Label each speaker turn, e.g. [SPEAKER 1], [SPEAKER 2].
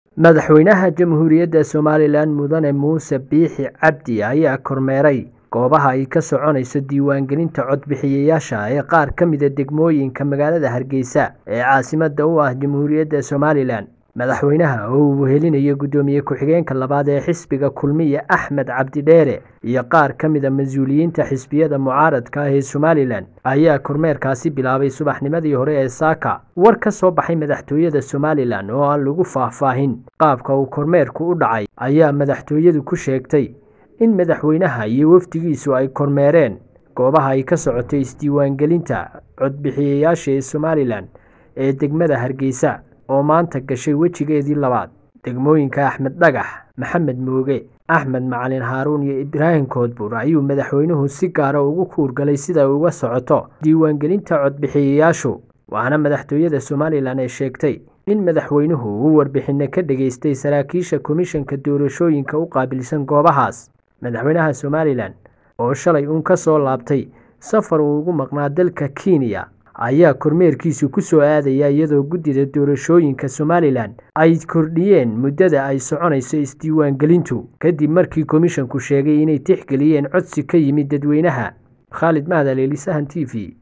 [SPEAKER 1] madaxweynaha jamhuuriyadda somalilan mudane muuse biixi cabdi ayaa kormeeray goobaha ay ka soconayso diiwaangelinta codbixiyayaasha ee qaar ka mida degmooyinka magaalada hargeysa ee caasimada u ah jamhuuriyadda somalilan madaxweynaha oo uu wehelinayo guddoomiye ku-xigeenka labaad ee xisbiga kulmiye axmed cabdidheere iyo qaar ka mida mas-uuliyiinta xisbiyada mucaaradka ah ee somalilan ayaa kormeerkaasi bilaabay subaxnimadii hore ee saaka war ka soo baxay madaxtooyada somalilan oo aan lagu faahfaahin qaabka uu kormeerku u dhacay ayaa madaxtooyadu ku sheegtay in madaxweynaha iyo wafdigiisu ay kormeereen goobaha ay ka socoto isdiiwaangelinta codbixiyayaasha ee somalilan ee degmada hargeysa oo maanta gashay wejigeedii labaad degmooyinka axmed dhagax maxamed mooge axmed macalin haaruun iyo ibraahim koodbuur ayuu madaxweynuhu si gaara ugu kuurgalay sida ay uga socoto diiwaangelinta codbixiyayaashu waxaana madaxtooyada somalilan ay sheegtay in madaxweynuhu uu warbixinno ka dhageystay saraakiisha komishanka doorashooyinka u qaabilsan goobahaas madaxweynaha somalilan oo shalay uun ka soo laabtay safar uu ugu maqnaa dalka kenya ayaa kormeerkiisu ku soo aadaya iyadoo guddida doorashooyinka somalilan ay kordhiyeen muddada ay soconayso isdiiwaangelintu kadib markii komishanku sheegay inay tixgeliyeen codsi ka yimid dadweynaha khaalid mahadal elisahan t v